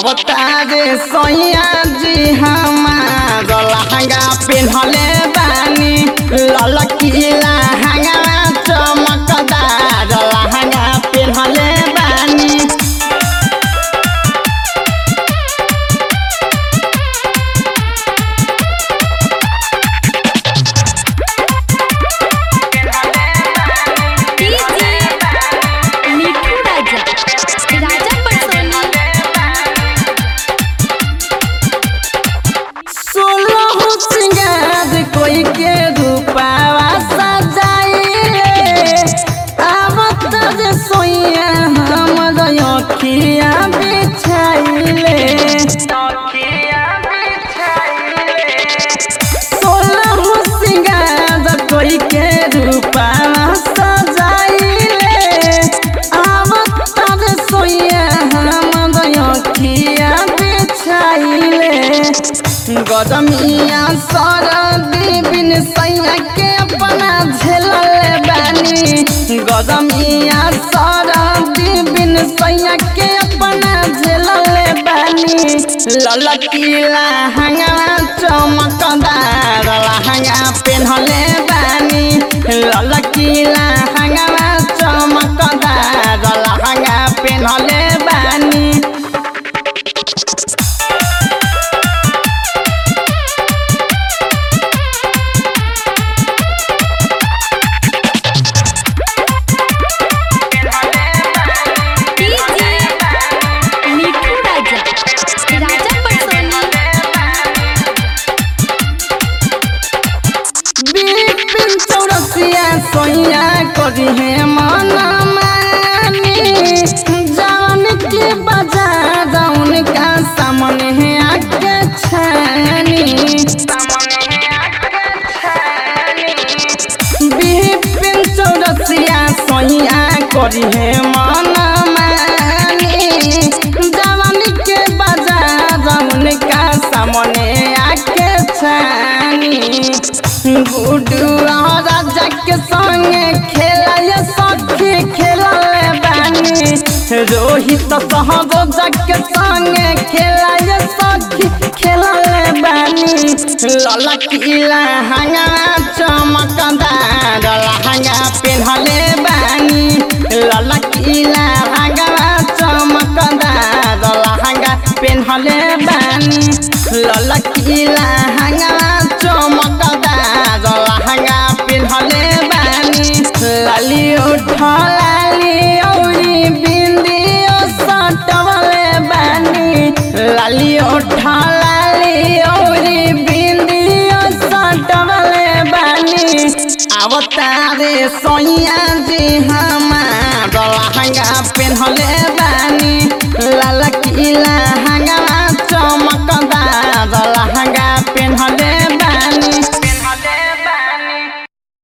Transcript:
अवतारे सैया जी हमार लहंगा पेन्हले बानी ललकीला हंगा चमकदार लहंगा पेन्हले बानी मिठू राजा राजा पटसोनी सोलह सिंगार कोई के रूपावा सजाइले आवत जे सोइया हम अखिया बिछाइले सोलह सिंगार कोई के रूपावा सजाइले आवत जे सोइया हम अखिया बिछाइले गदमिया सरदी बिन सैया के अपना झेलल बानी गदमिया सरदी बिन सैया के अपना झेलल बानी ललकीला हंगा चमकदार लहंगा पेन्हले बानी ललकीला हंगा चमकदार लहंगा पेन्हले बानी मिठू राजा राजा पटसोनी बिपिन चौरसिया सोइया करी है मन मानी जान के बाजार उनका सामने है आके छानी बिपिन चौरसिया सोइया करी है मन मानी जवान के बाजार उनका सामने आके छानी गुडू राजा के संगे खेला ये सखी खेलले बानी रोहित सहरोजा के संगे खेला ये सखी खेलले बानी ललकीला हंगा चमकदार लहंगा पेन्हले बानी ललकीला हंगा चमकदार लहंगा पेन्हले बानी ललकीला हंगा चमकदार लहंगा पेन्हले बानी लाली उठ लाली औरी बिंदियो सटवले बानी लाली उठ लाली औरी बिंदियो सटवले बानी अवतारे सोइया जी हमार लहंगा पेन्हले